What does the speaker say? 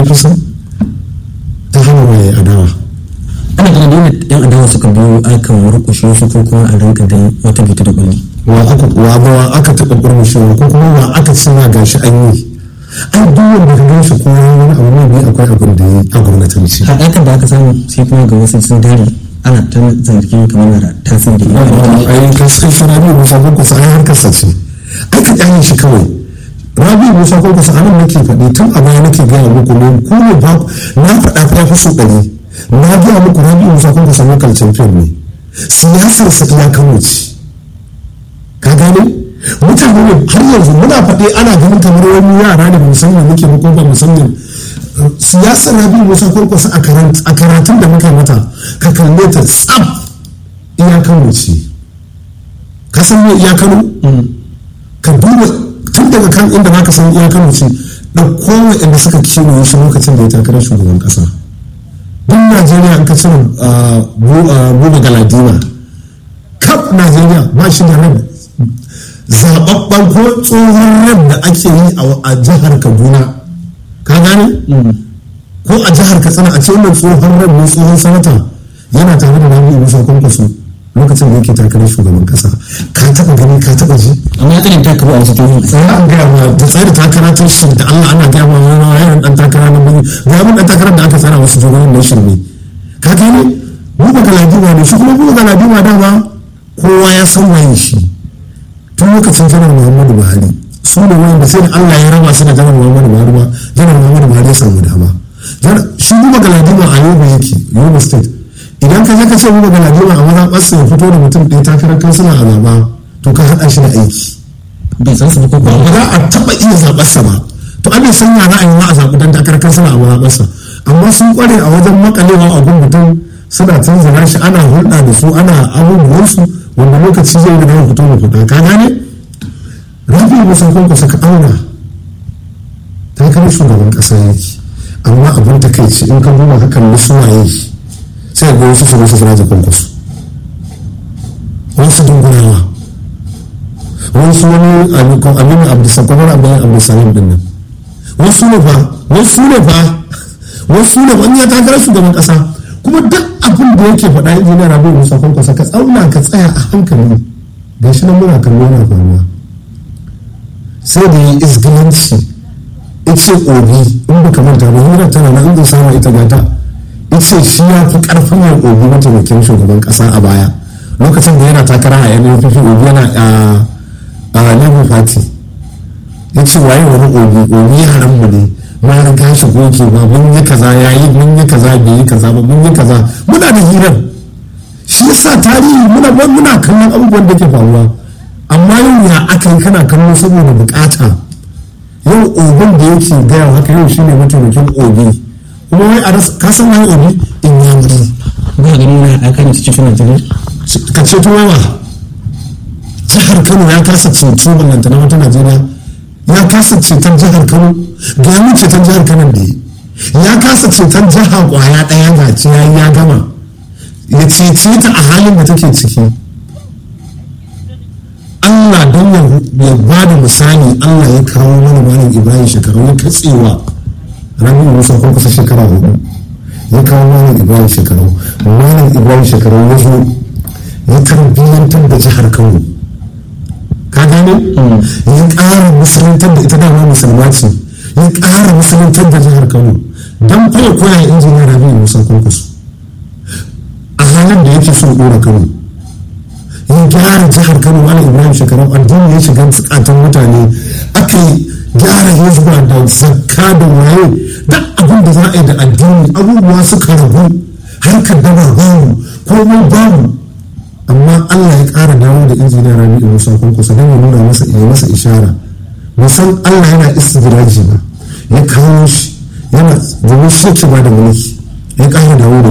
apc ta hana mai adawa ana ganin dole yan adawa suka biyo akan murƙushe su ko kuma a rinka da wata bita da kulli wa aka wa ba wa aka taɓa ƙurmushewa ko kuma wa aka ce ma gashi an yi ai duk wanda ka ganshi ko wani abu ne bai akwai abin da ya yi a gwamnatanci haɗakan da aka samu sai kuma ga wasu sun dare ana ta zargin kamar na tasiri ai ka san shi rabi musa ko kusa ai harkar sa ce ai ka kyale shi kawai rabi musa ko kusa anan nake faɗi tun a baya nake gaya muku ne ku ne ba na faɗa fa ya fi so ɗari na gaya muku rabi musa ko kusa local champion ne siyasar sa iya kano ce ka gane mutane ne har yanzu muna faɗi ana ganin kamar wani yara ne musamman muke ba ko ba musamman siyasar rabi musa kwankwasa a karatun da muka mata ka kalle ta tsab iyakan wuce ka san me iyakan ka duba tun daga kan inda za ka san iyakan wuce da kowa inda suka kewaye shi lokacin da ya takarar shugaban kasa duk najeriya an ka cire buba galadima kaf najeriya ba shi da ran zababban ko tsohon ran da ake yi a jihar kaduna ka gane ko a jihar katsina a ce wannan tsohon ran ne tsohon sanata yana tare da rabi musa kwankwaso lokacin da yake takarar shugaban kasa ka taba gani ka taba ji amma tsarin ta kaba a wasu jihohi sai an gaya ma da tsari takara ta shi da Allah ana gaya ma wani yaron dan takara na bane ga mun dan takarar da aka tsara wasu jihohin na shirme ka gane mu ba galadima ne shi kuma mu galadima dama kowa ya san waye shi tun lokacin janar muhammadu buhari su ne wanda sai da allah ya raba su da janar muhammadu buhari ba janar muhammadu buhari ya samu dama shi kuma galadima a yobe yake yobe state idan ka je ka ce kuma galadima a maza ɓasa ya fito da mutum ɗaya takarar kansila a zaba to ka haɗa shi da aiki bai san su ba ko ba ba za a taɓa iya zaɓarsa ba to an san ya za a yi ma a zaɓi dan takarar kansila a mazaɓarsa amma sun ƙware a wajen makalewa a gun mutum suna canza shi ana hulɗa da su ana abubuwansu wanda lokaci zai riga ya fito da fita ka gane rafi musa kwankwasa ka auna ta kai shugaban ƙasa yake amma abin ta kai ce in ka duba ka kalli su waye sai ga wasu su wasu suna da kwankwaso wasu dungulawa wasu wani aminu abdulsakwamar abdullahi abdulsalam din nan wasu ne fa wasu ne fa wasu ne fa in ya takarar shugaban ƙasa kuma duk abin da yake faɗa injiniya rabi musa kwankwasa ka tsauna ka tsaya a hankali ga shi nan muna kallo yana faruwa sai da yi izgilanci ice obi in baka manta ba hira tana na inda sama ita gata ice shi ya fi karfin yin obi mataimakin shugaban kasa a baya lokacin da yana takara a yanar fifi obi yana a labour party ya ce waye wani obi obi yaran mu ne ma riga shi goke ba mun yi kaza ya yi mun yi kaza bai yi kaza ba mun yi kaza muna da hirar shi yasa tarihi muna muna kallon abubuwan da ke faruwa amma yau ya aka yi kana kallo saboda bukata yau obin da yake gaya haka yau shine mataimakin obi kuma wai a rasa kasan wani obi in ya muri ba gani na haɗaka ne cikin suna jirin ka ceto wawa jihar kano ya kasa ceto ballanta na wata najeriya ya kasa ceton jihar kano ga mu ceton jihar kano da yi ya kasa ceton jiha kwaya ɗaya ga ciya ya gama ya cece ta a halin da take ciki Allah don ya ba da misali Allah ya kawo mana malam Ibrahim shekaru ya katsewa ramin Musa ko kusa shekara hudu ya kawo malam Ibrahim shekaru malam Ibrahim shekaru ya zo ya tarbiyyantar da jihar Kano ka gane ya ƙara musuluntar da ita dama musulma ce ya ƙara musuluntar da jihar Kano don kwaye koya injiniyar ramin Musa Kwankwaso a halin da yake so ɗora Kano ya gyara jihar kano ala ibrahim shekaru addini ya shiga bukatun mutane aka yi gyara hizba da zakka da waye da abin da za a yi da addini abubuwa suka rabu harkar daba babu komai babu amma allah ya kara dawo da injiniya rabi'u musa kwankwaso don ya nuna masa ya masa ishara musan allah yana istidraji ba ya kawo shi yana domin shi yake ba da mulki ya kara dawo da